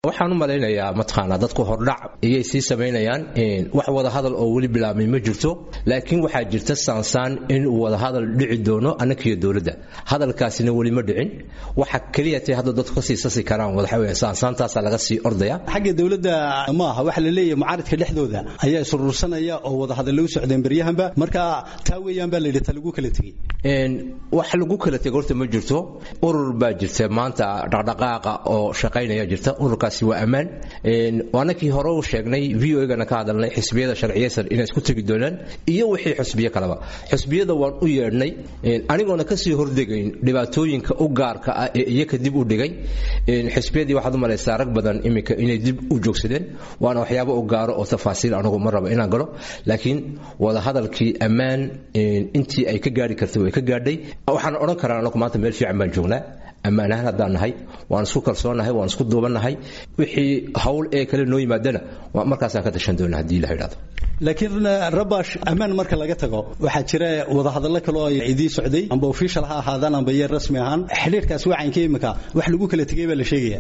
waxaan u malaynayaa mataqaanaa dadku hordhac iyay sii samaynayaan wax wada hadal oo weli bilaabmay ma jirto laakiin waxaa jirta saansaan in uu wada hadal dhici doono annakiyo dowladda hadalkaasina weli ma dhicin waxa keliya tay hadda dadku kasii sasi karaan waxa weeye saansaantaasaa laga sii ordaya xagga dowladda ma aha waxa la leeyahay mucaaridka dhexdooda ayaa isuruursanaya oo wada hadallo u socdeen beryahanba marka taa weeyaan baa la yidhi ta lagu kala tegey wax lagu kala tegay horta ma jirto urur baa jirta maanta dhaqdhaqaaqa oo shaqaynaya jirta ururkaasi waa ammaan annakii hore u sheegnay v o gana ka hadalnay xisbiyada sharciyeysan inay isku tegi doonaan iyo wixii xusbiyo kaleba xusbiyada waan u yeedhnay anigoona kasii hordegayn dhibaatooyinka u gaarka ah ee iyaka dib u dhigay xisbiyadii waxaad u malaysaa rag badan iminka inay dib u joogsadeen waana waxyaabo u gaaro oo tafaasiil anigu ma raba inaan galo laakiin wada hadalkii ammaan intii ay ka gaari kartay way ka gaadhay waxaan odhan karaa anagu maanta meel fiican baan joognaa ammaan ahaan haddaan nahay waan isku kalsoonnahay waan isku duubannahay wixii hawl ee kale noo yimaadana markaasaan ka tashan doona haddii la yidhahdo laakiin rabash ammaan marka laga tago waxaa jira wadahadallo kale oo idii socday amba official ha ahaadaan amba yar rasmi ahaan xidhiirkaas wacanka imika wax lagu kala tegay baa la sheegaya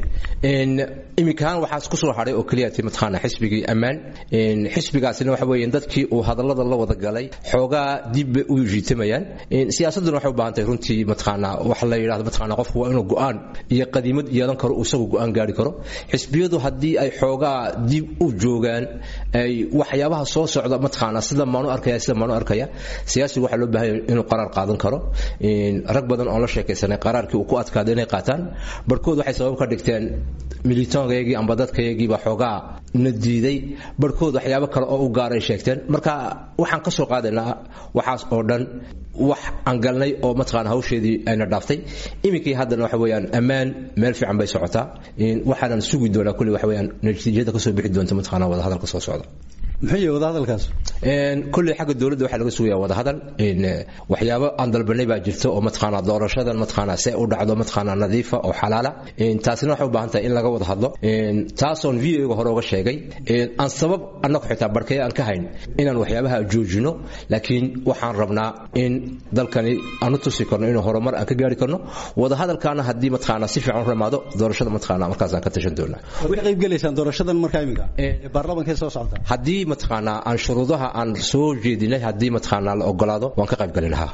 iminkaan waxaa isku soo hadhay oo keliya ti mataqaana xisbigii ammaan xisbigaasina waxa weeye dadkii uu hadallada la wada galay xoogaa dib bay u jiitamayaan siyaasadduna waxay u baahan tahay runtii mataqaana wax la yidhahdo mataqaana qofku waa inuu go'aan iyo qadiimad yeelan karo uu isagu go'aan gaari karo xisbiyadu haddii ay xoogaa dib u joogaan ay waxyaabaha soo socda mataqaana sida maanu arkaya sida maanu arkaya siyaasigu waxaa loo baahan yahay inuu qaraar qaadan karo rag badan oo la sheekaysanay qaraarkii uu ku adkaada inay qaataan barhkood waxay sabab ka dhigteen militoonkayagii amba dadkayagii baa xoogaa na diiday barhkood waxyaabo kale oo u gaaray sheegteen marka waxaan ka soo qaadaynaa waxaas oo dhan wax aan galnay oo mataqaana hawsheedii ayna dhaaftay iminkii haddana waxa weeyaan ammaan meel fiican bay socotaa waxaanan sugi doonaa kulli waxa weeyaan natiijada kasoo bixi doonta mataqaana wada hadalka soo socda muxuu yahay wadahadalkaas kulley xagga dowladda waxaa laga sugaya wadahadal waxyaabo aan dalbanay baa jirta oo mataqaana doorashadan mataqaana see u dhacdo mataqaana nadiifa oo xalaala taasina waxay u baahan tahay in laga wada hadlo taasoon videoga hore uga sheegay aan sabab annagu xitaa barkaya aan ka hayn inaan waxyaabaha joojino laakiin waxaan rabnaa in dalkani aan u tusi karno inuu horumar aan ka gaari karno wadahadalkaana haddii mataqaana si fiican u ramaado doorashada mataqaana markaasaan ka tashan doonaa way qayb gelaysaan doorashadan markaa iminka baarlamaanka soo socota haddii mataqaanaa aan shuruudaha aan soo jeedinay haddii mataqaanaa la ogolaado waan ka qayb gali lahaa